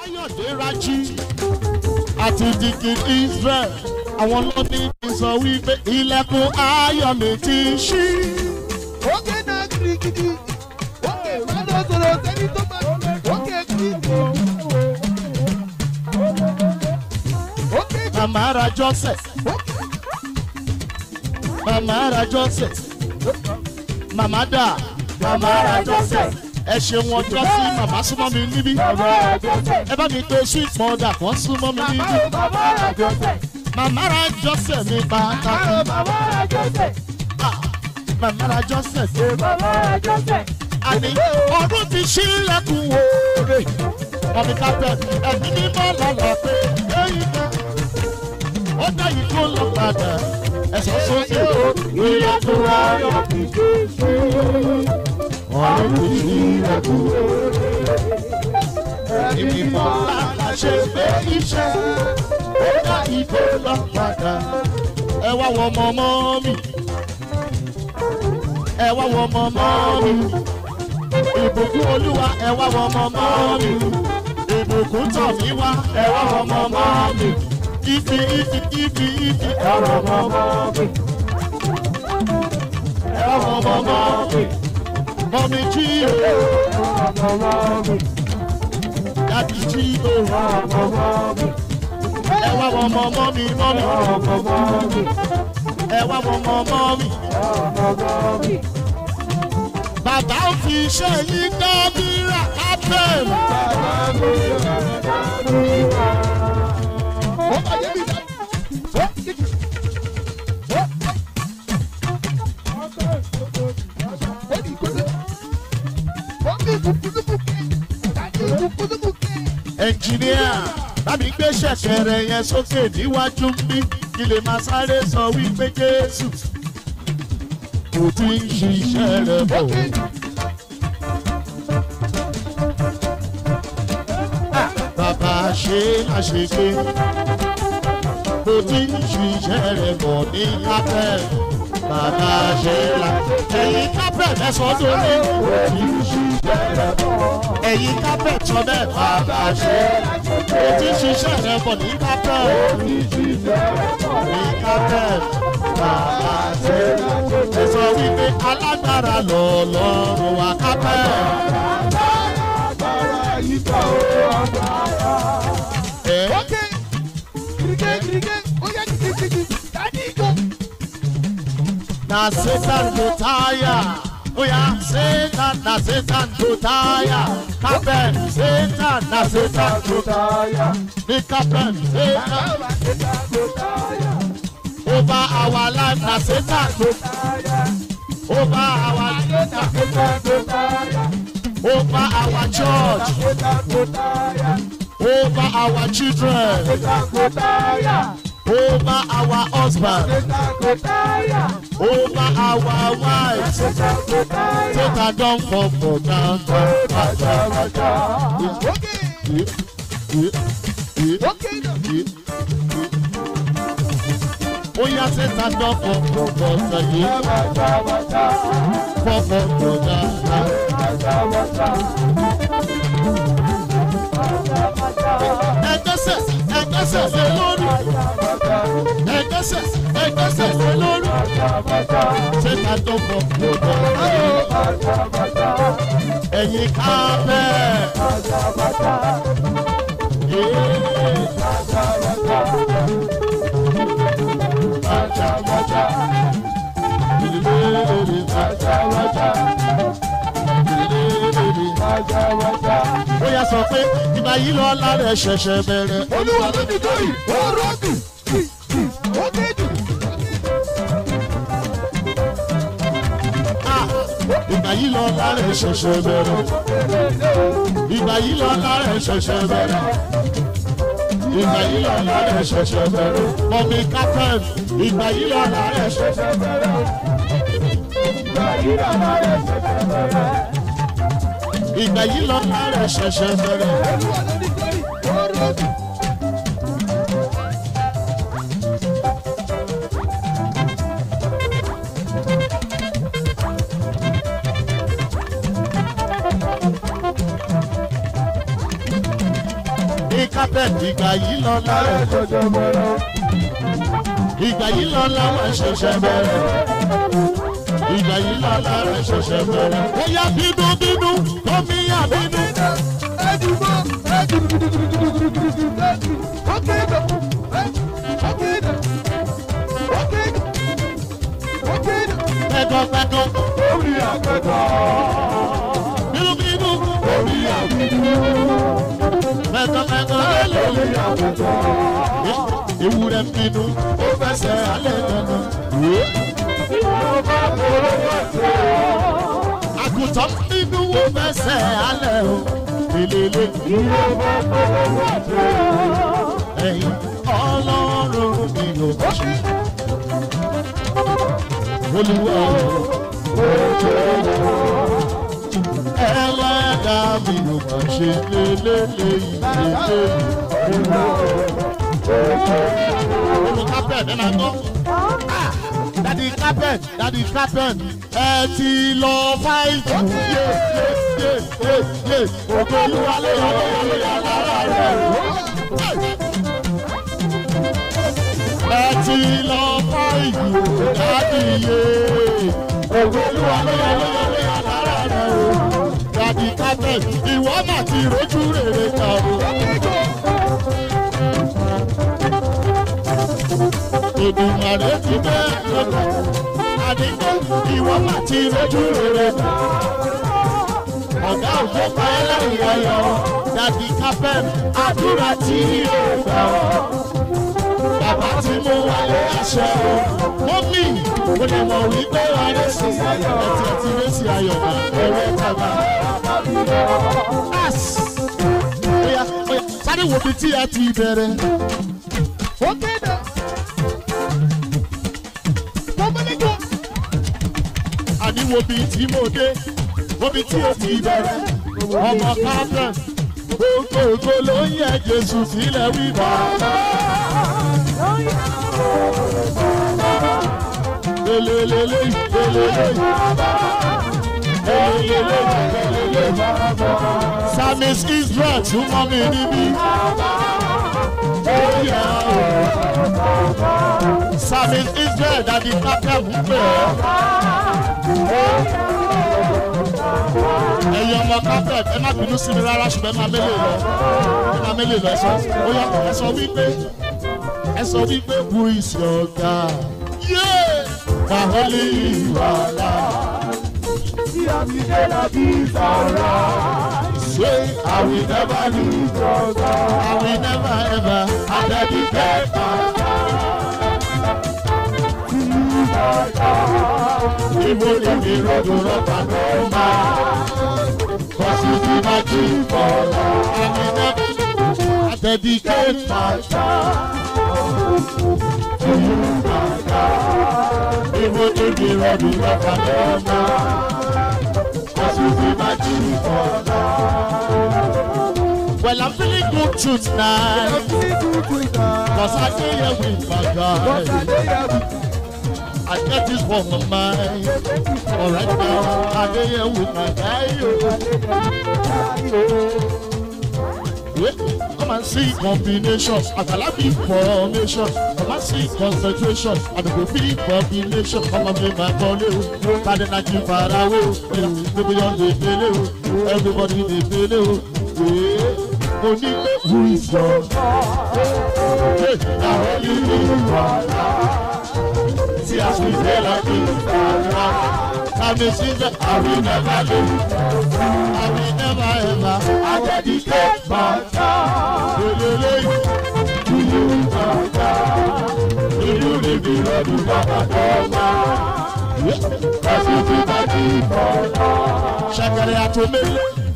káyọ̀dé rájí àti dìkì israel àwọn ló ní kí n sọ wípé ilẹ̀kùn ayọ̀ mi ti ṣí. Oge náà kirikiri. Oge máa lọ sọ̀rọ̀ sẹ́ni tó máa. Oge kirikiri. Oge màmá ra joseph màmá ra joseph màmá dà màmá ra joseph ẹ ṣeun ọjọ́ sí màmá súnmọ́ mi níbí ẹ bá mi pe sweet mother kan súnmọ́ mi níbí màmá ra joseph mi pàtàkì màmá ra joseph àní ọdún ti ṣílẹ̀kùn wòore mọ̀mí kápẹ́ ẹ̀mí mímọ́ lọ́lọ́ pé lẹ́yìn náà ó dá yìí kó lọ padà ẹ̀sọ́ sókè ó ilẹ̀kùn ayọ̀ ti ṣí ọdún ti ṣílẹ̀kùn wòore èmi mọ̀ láṣẹ pé iṣẹ́ ó dá yìí kó lọ padà ẹ wá wọ ọmọ ọmọ mi ẹ wá wọ ọmọ ọmọ mi ìbùkún olúwa ẹ wá wọ ọmọ ọmọ mi ìbùkún tọ̀ mí wá ẹ wá wọ ọmọ ọmọ mi ifi ifi ifi ifi ẹ wá wọ ọmọ ọmọ mi ẹ wá wọ ọmọ ọmọ mi mọ̀mí jí o dàbí jí o ẹ wá wọ ọmọ ọmọ mi mọ́mí ẹ wá wọ ọmọ ọmọ mi bàbá ò fi iṣẹ́ yín dábìrà abẹ́m. Ó máa yé mi dá. Ó kíkì. Ó. Ó ní ìkọ́sẹ́. Ó ní ìkùkùdùkùkẹ́. Tàbí ìkùkùdùkùkẹ́. ẹnjìníà bámi gbé ṣẹ̀kẹ̀rẹ̀ yẹn sókè níwájú bí kí lè máa sáré sọ wípé jésù kò tí ń ṣiṣẹ́ rẹ̀ bọ̀. bàbá ṣe àṣegbé kò tí ń ṣiṣẹ́ rẹ̀ bọ̀ ní kápẹ́ bàbá ṣe là ẹ̀yin kápẹ́ mẹ́sàn-án tó ní kò tí ń ṣiṣẹ́ rẹ̀ bọ̀ ẹ̀yin kápẹ́ tọ́ bẹ́ẹ̀ bàbá ṣe kò tí ń ṣiṣẹ́ rẹ̀ bọ̀ ní kápẹ́ ní kápẹ́ bàbá ṣe ẹ sọ wípé alágbára lọ́ọ̀lọ́run wa kápẹ́. ẹ̀ Ókè. Kìrìkẹ́ kìrìkẹ́. Ó yẹ kìkìkìkì. Tàbí ìkọ́. na satan go tire oya satan na satan go tire carpet satan na satan go tire the carpet satan over our life na satan go tire over our life na satan go tire over our church over our children over our husband over our wives satan don fall for ground. Ókè. Ókè náà. ó yá satan don fall for ground yìí fall for ground. ẹgbẹ́sẹ̀ ẹgbẹ́sẹ̀ lé lórí ẹgbẹ́sẹ̀ ẹgbẹ́sẹ̀ lé lórí satan don fall for ground. ẹ̀yin ká bẹ́ẹ̀. ó yà sọ pé ìgbà yìí lọ lára ẹ ṣẹ̀ṣẹ̀ bẹ̀rẹ̀. Olúwa ló ní torí. Ó rọ́ọ̀kì. Ókè jù. Ah, ìgbà yìí lọ lára ẹ ṣẹ̀ṣẹ̀ bẹ̀rẹ̀. ìgbà yìí lọ lára ẹ ṣẹ̀ṣẹ̀ bẹ̀rẹ̀. ìgbà yìí lọ lára ẹ ṣẹ̀ṣẹ̀ bẹ̀rẹ̀. mọ̀mí captain ìgbà yìí lọ lára ẹ ṣẹ̀ṣẹ̀ bẹ̀rẹ̀. ìgbà yìí lọ lára ẹ ṣẹ̀ṣẹ̀ bẹ̀rẹ̀. Olúwa ló ní torí. Ó rọ́ọ̀kì. carpet ìgbà yìí lọ lára ìgbà yìí lọ lára ṣẹ̀ṣẹ̀ bẹ̀rẹ̀ ìgbà yìí lọ lára ṣẹ̀ṣẹ̀ bẹ̀rẹ̀ ó yá bínú bínú omi yá bínú. pẹ̀gàn pẹ̀gàn bínú bínú pẹ̀gàn pẹ̀gàn lélẹ̀ ewúrẹ́ bínú ó fẹsẹ̀ alẹ́ dandan. àgùntàn bínú ó fẹsẹ̀ alẹ́ o lélele. ẹ̀yin ọlọ́run mi ò bá ṣe. olúwa ẹlẹ́dàá mi ò bá ṣe lélele ìlélele. Olú carpet ẹ máa gbọ́. Dadi carpet dadi carpet ẹ ti lọ fáìtì. Yé yé yé yé yé ògo olúwa ló yọ ló yọ ló yọ lára rẹ̀. Ẹ ti lọ fáìtì dadi yé ògo olúwa ló yọ ló yọ ló yọ lára rẹ̀. Dadi carpet ìwọ mà ti rojú rere kan o. Èdùmàrè ti bẹ́ lọ́kọ̀. Àdìgbò ìwọ má ti rojú rere. Ọ̀gá òjò pa ẹlẹ́rìí ayọ̀. Dàbí kápẹ́n àdúrà tí yóò gbà ọ́. Bàbá tí mo wálé aṣọ. Mọ́mí mo lè mọ̀ wípé ọ̀rẹ́ sí ayọ̀. Ẹtì ẹtì rẹ̀ sí ayọ̀ náà. Ẹ̀rẹ́ bàbá. As! Oya oya sáré wo bí tí ẹ ti bẹ̀rẹ̀. àní wo bí tí mo dé wo bí tí o ti bẹ̀rẹ̀ ọmọ káfẹ́ gbogbogbò ló ń yẹ jésù sílẹ̀ wíwá. lelelele lelele lelele lelele samis israel tún mọ́ mi níbí. Oh, yeah. Samis Israel dàbí kápẹ́ mú pé ẹ̀yin ọmọ kápẹ́ ẹ má bínú sí mi rárá ṣùgbọ́n ẹ má mélè lọ ẹ má mélè lọ ẹ sọ ó yá ẹ sọ wípé ẹ sọ wípé who is your God? Yeah! Wàhálì ìwàlá. Say, I will never lose your God. I will never ever. I dedicate my Even if the road will not and no man, cause you be my king for life. I will never. I dedicate my child to you, my God. Even if the road will not and no man, cause you be my king for life. Well, I'm feeling good tonight. Cause I stay here with my God. I get this for my mind. All right now, I stay here with my guy. Yeah, Come and see combinations. I can have information. Come and see concentration. And the be combination. Come and be my body. Can not keep far away? Everybody on the belly. Everybody in the belly. Yeah. Mo ní pé who is your God? Hey, àwọn yìí ní wàhálà. See as we dey like this, I may see that I will never lose. I will never ever. I dedicate my time. Lelele, to you, my God. Inú mi bí lọ́dún bàbá tó máa. Kọ́sí ti bá ti bọ̀ lọ. Ṣẹ̀kẹ̀rẹ̀ àtòmélé.